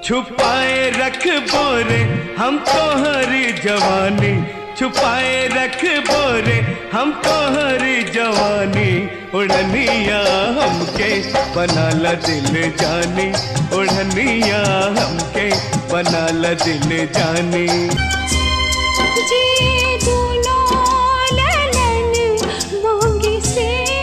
छुपाए रख बोरे हम तो हरी जवानी छुपाए रख बोरे हम तो हरी जवानी उड़निया हमके बनाला दिल जानी उड़निया हमके बनाला दिल जानी जे दोनों ललन मोंगे से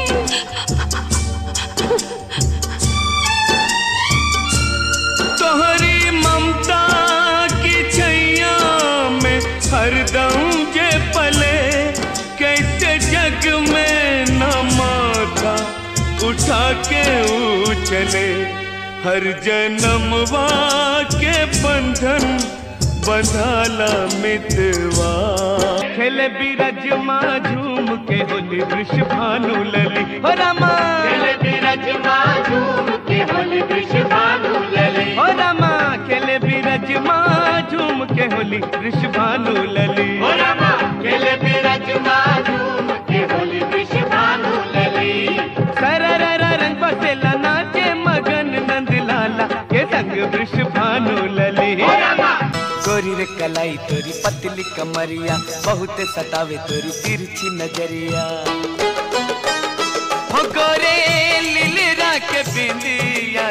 तोहरी ममता की छैया में हरदम जे पले कैसे जग में न माथा उठा के उछले हर जन्मवा के बंधन बंधाला मितवा खेले बीरज माँ झूम के होली वृषभानु लली हो रामा खेले बीरज माँ झूम के होली वृषभानु लली हो रामा खेले बीरज माँ झूम के होली वृषभानु लली हो रामा खेले बीरज माँ झूम के होली वृषभानु लली सरररा रंग बसेला नाचे मगन नंद लाला के संग वृषभानु लली गोरी रे कलाई तोरी पतली कमरिया बहुत सतावे तोरी तिरछी नजरिया हो गोरे लीलरा के बिंदिया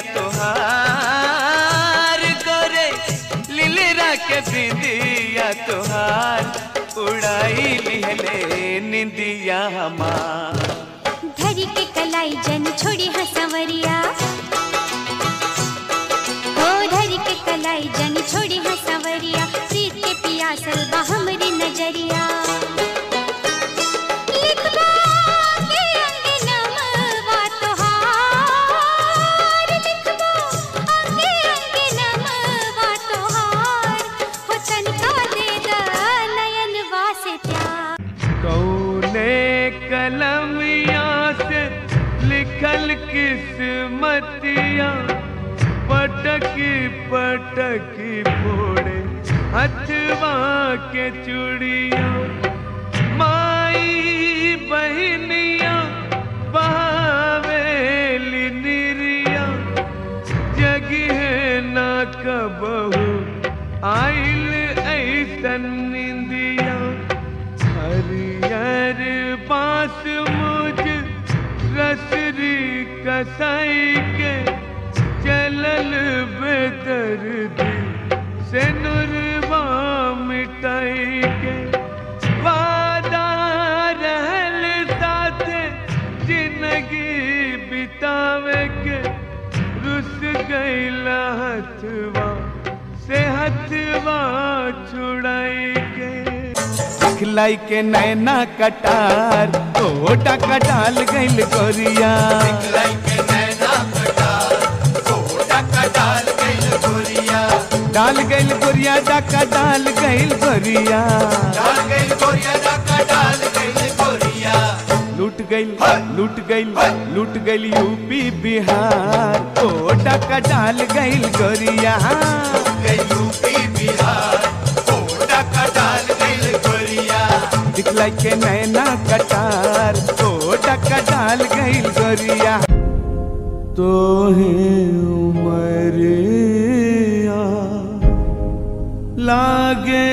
तोहार गोरे लीलरा के बिंदिया तोहार उड़ाई लिहले निंदिया हमार धरी के कलाई जन छोड़ी हसवरिया हो धरी के कलाई जन छोड़ी हसवरिया प्रीत के पियासल बा हमरी नजरिया लिखवा के अंग नमवा तोहार लिखवा अंगे अंग नमवा तोहार हो तनका दे दा नयनवा से प्यार कौने कलमिया से लिखल किस्मतिया पटकी पटकी फोड़े हथवा के चूड़िया माई बहनिया बहावेली निरिया जगिह ना कबहू आइल ऐसन निंदिया हरियर बांस मुझ रसरी कसाई के चलल बेदर्दी से नुरवा मिटाई के वादा रहल साथे जिंदगी बितावे के रुस गईला हथवा से हथवा छुड़ाई के दिखलाई के नैना कटार ओटा कटाल गइल गोरिया डाल गइल गोरिया डाका डाल गइल गोरिया लूट गइल लूट गइल लूट गइल यूपी बिहार ओ डाका डाल गइल गोरिया दिखलाई के नैना कटार ओ डाका डाल गइल गोरिया तो है उमरिया लागे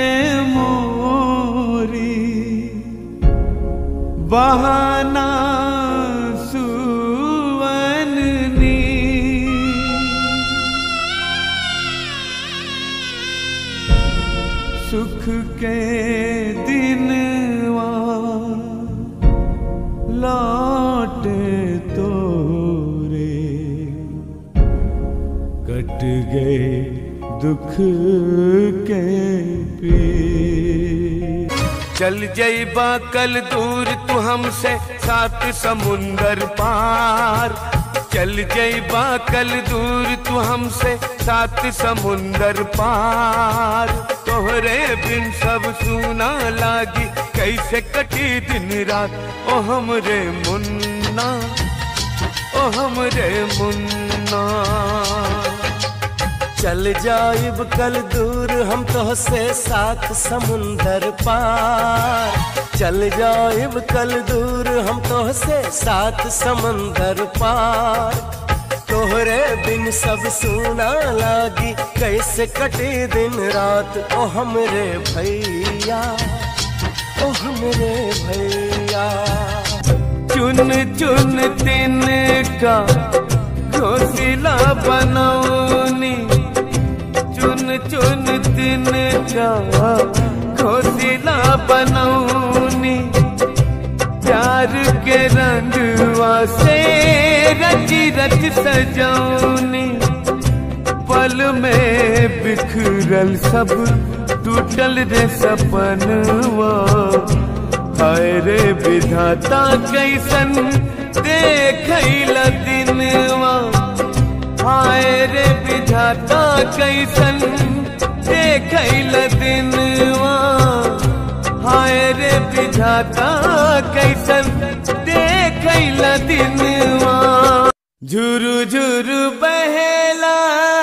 मोरी बहाना सुवननी सुख के दिनवा लौटे तोरे कट गए दुख के पी चल जईबा कल दूर तू हमसे सात समुंदर पार चल जईबा कल दूर तू हमसे सात समुंदर पार तोहरे बिन सब सुना लागी कैसे कटी दिन रात ओ हमरे मुन्ना ओ हमरे मुन्ना चल जाइब कल दूर हम तो से साथ समुंदर पार चल जाइब कल दूर हम तो से साथ समंदर पार तोहरे बिन सब सुना लागी कैसे कटे दिन रात ओ हमरे भैया ओ हमरे भैया चुन चुन दिन का घोसला बनौनी चुन चुन दिन का घोसला बनौनी प्यार के रंगवा से रच रच सजौनी पल में बिखरल सब टूटल रे सपनवा हाय रे विधाता कैसन देखैल दिनवा हाय रे विधाता कैसन देखैल दिनवा हाय रे विधाता कैसन देखैल दिनवा झुरु झुरु बहेला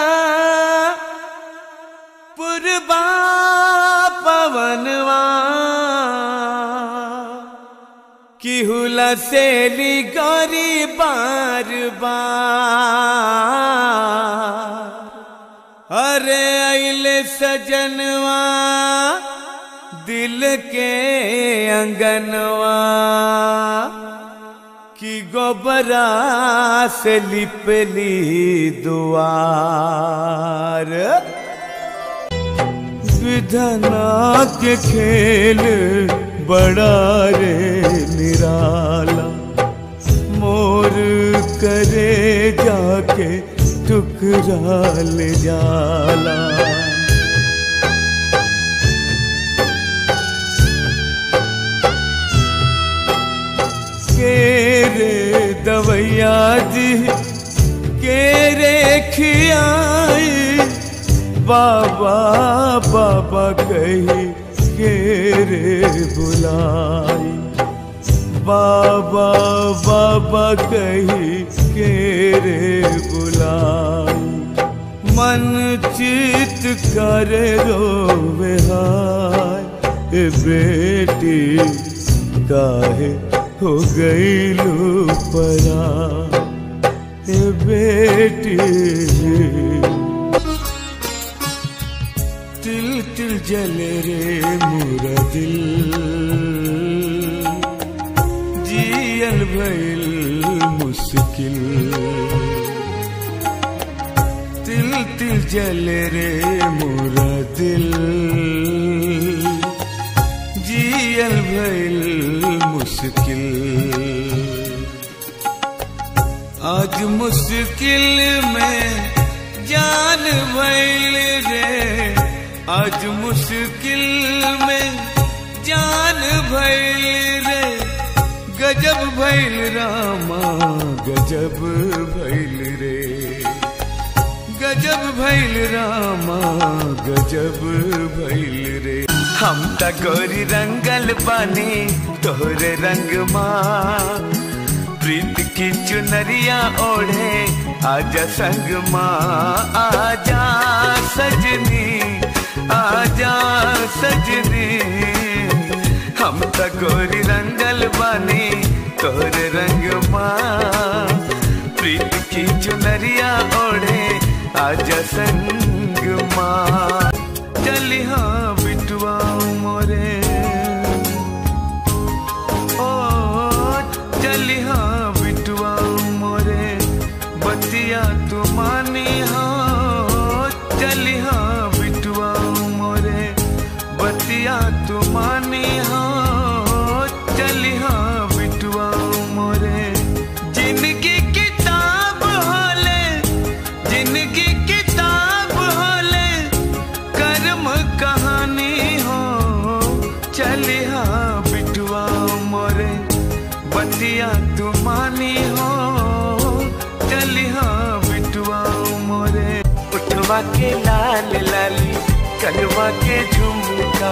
पुरबा पवनवा की हुला सेली गौरी बार बार अरे अले सजनवा दिल के अंगनवा की गोबरा से लिपली दुआर विधना के खेल बड़ा रे निराला मोर करे जाके टुकरा ले जाला के रे दवैया जी के रे खियाई बाबा बाबा कही के रे बुलाई बाबा बाबा कही के रे बुलाई मन चित कर रोवे हाय ए बेटी काहे हो गई लू परा ए बेटी तिल तिल जले रे मोरा दिल जियल भइल मुश्किल तिल तिल जले रे मोरा दिल जियल भइल मुश्किल आज मुश्किल में जान भइल रे आज मुश्किल में जान भइल रे गजब भइल रामा गजब भइल रे गजब भइल रामा गजब भइल रे हम त गोरी रंगल बानी तोहरे रंग माँ प्रीत की चुनरिया ओढ़े आजा संग माँ आजा सजनी आजा सजनी हम त गोरी रंगल बानी तोहरे रंग माँ प्रीत की चुनरिया ओढ़े आजा संग माँ चली हाँ बिटुआ मोरे ओ चली हाँ बिटुआ मोरे बतिया तू मानी हाँ चली हाँ बिटुआ मोरे बतिया तू मानी हाँ चली हाँ बिटुआ मोरे जिंदगी किताब होले जिंदगी किताब होले कर्म कहानी हो चली हाँ बिटुआ मोरे बतिया तू मानी हो चली हाँ बिटुआ मोरे उठवा के लाल लाली कलवा के झुमका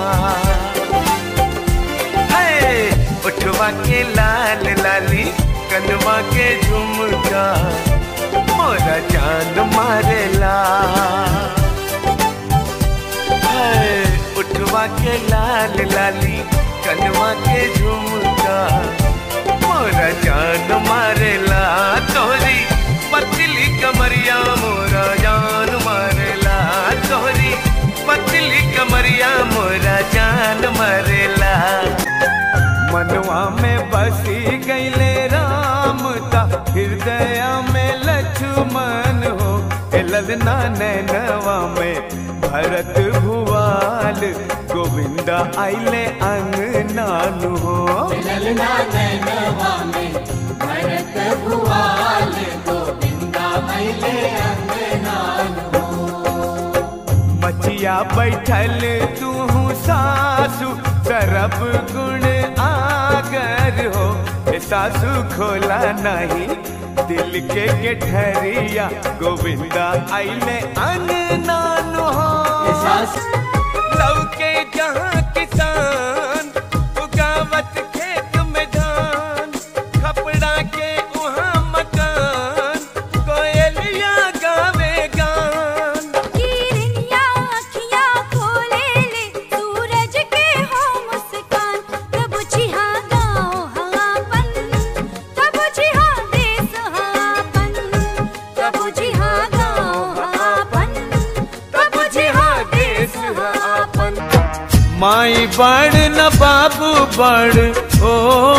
है उठवा के लाल लाली कलवा के झुमका मोरा जान मारेला है उठवा के लाल लाली कलवा के झुमका मोरा जान मारेला तोरी पतली कम मनवा में बसी गईले राम ता हृदय में लक्ष्मण हो ए ललना नैनवा में भरत भुवाल गोविंदा आइले अंगनानु हो ललना नैनवा में भरत भुआल गोविंदा मैले अंगनान मचिया बैठल तू सासु सरब गुण आगर हो ए सासु खोला नहीं दिल के गेठरिया गोविंदा आइले अंगनानु हो सास लौके जहाँ किसान उगावत खेत में धान खपड़ा के वहाँ मकान कोयलिया गावे गान किरनिया अखियाँ खोले ले सूरज के हो मुस्कान तब छिहा गाँव हापन तब छिहा देश हापन तब छिहा गाँव हापन तब छिहा देश हापन माई बड़ न बाबू बड़ ओ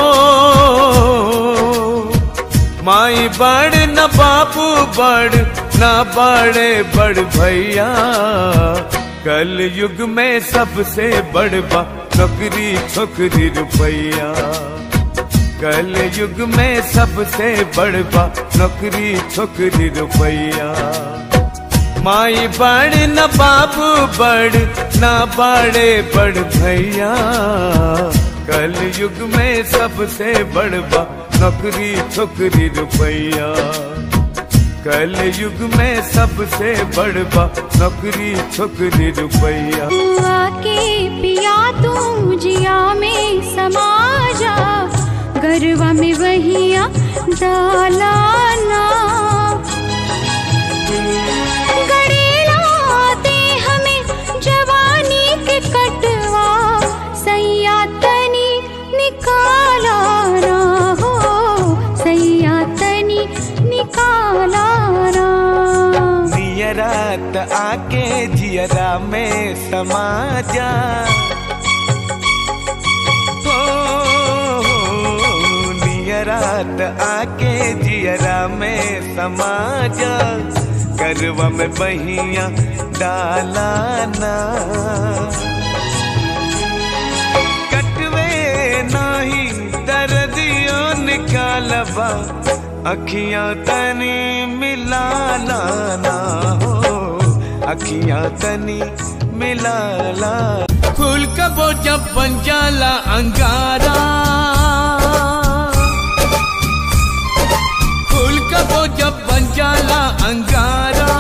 माई बड़ न बाबू बड़ न बड़े बड़ भैया कल युग में सबसे बड़ बा नौकरी छोकरी रुपैया कल युग में सबसे बड़ बा नौकरी छोकरी रुपैया माई बड़ न बाबू बड़ न बड़े बड़ भैया कल युग में सबसे बड़ बा नौकरी छोकरी रुपैया कल युग में सबसे बड़ बा नौकरी छोकरी रुपैया हुआ के पिया तू जिया में समा जा गरवा में वहिया डालाना गड़ेला दे हमें जवानी के कटवा सैया तनी निकाला ना हो सैया तनी निकाला ना नियरात आके जियरा में समा जा हो, नियरात आके जियरा में समा जा करवा में बहिया डालाना कटवे नाही दर्दियों निकालबा अखियां तनी मिला लाना हो अखियां तनी मिला ला फूल कबो जब बन जाला अंगारा फूल कबो जब बन जाला अंगारा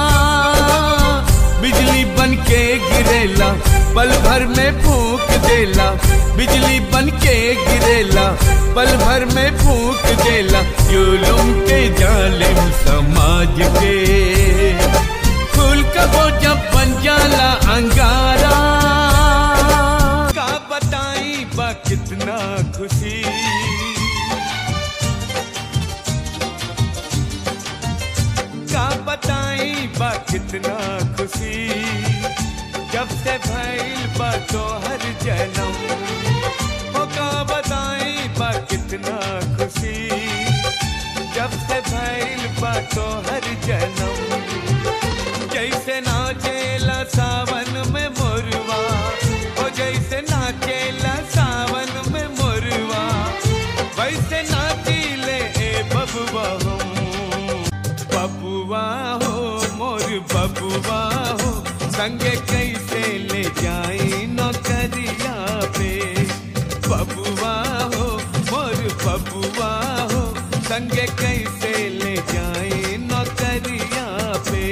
बिजली बन के गिरेला पल भर में फूक देला बिजली बन के गिरेला पल भर में फूक देला जुलुम के जालिम समाज के फूल कबो जब बन जाला अंगारा का बताई बा कितना खुशी का बताई बा कितना खुशी जब से भइल बा तोहर जन्म हो का बताई बा कितना खुशी जब से भइल बा तोहर जन्म जैसे नाचेला सावन में मोरवा ओ जैसे नाचेला सावन में मोरवा वैसे नाचीले ए बबुआ हम बबुआ हो मोर बबुआ हो संगे कैसे ले जाई नौकरिया पे बबुआ हो मोर बबुआ हो संगे कैसे ले जाई नौकरिया पे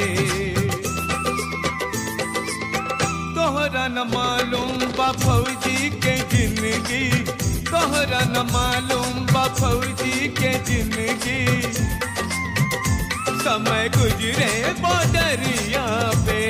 तोहरा न मालूम बा फौजी के जिंदगी तोहरा न मालूम बा फौजी के जिंदगी समय गुजरे बदरिया पे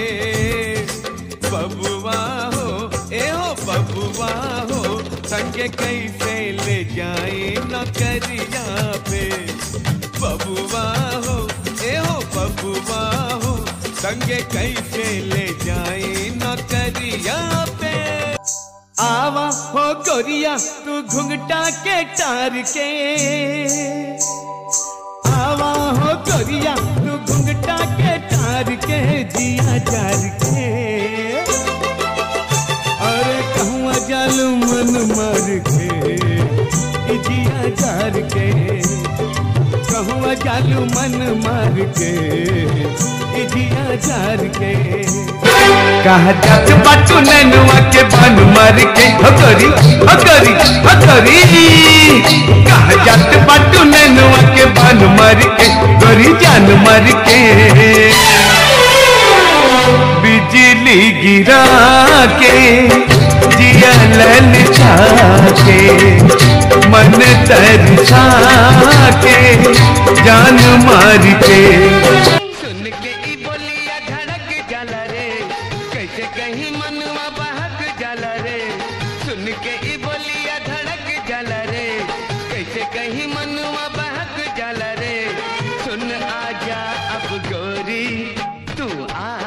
बबुआ हो ए हो बबुआ हो संगे कैसे ले जाए नौकरिया पे बबुआ हो ए हो बबुआ हो संगे कैसे ले जाए नौकरिया पे आवा हो गोरिया तू घुंघटा के टार के आवा हो गोरिया तू घुंघटा के टार के जिया जार के अरे कहूँ जालू मन मार के ई जिया जार के कहूँ जालू मन मार के ई जिया जार के कहा जात बाटू नैनुआ के बन मार के हकरी हकरी हकरी कहा जात बाटू नैनुआ के बन मार के गोरी जान मार के बिजली गिरा के जिया लल के मन तरसा के जान मार के सुन के ई बोलिया धड़क जाला रे कैसे कहीं मनवा बहक जाला रे सुन के ई बोलिया धड़क जाला रे कैसे कहीं मनवा बहक जाला रे सुन आजा अब गोरी तू आ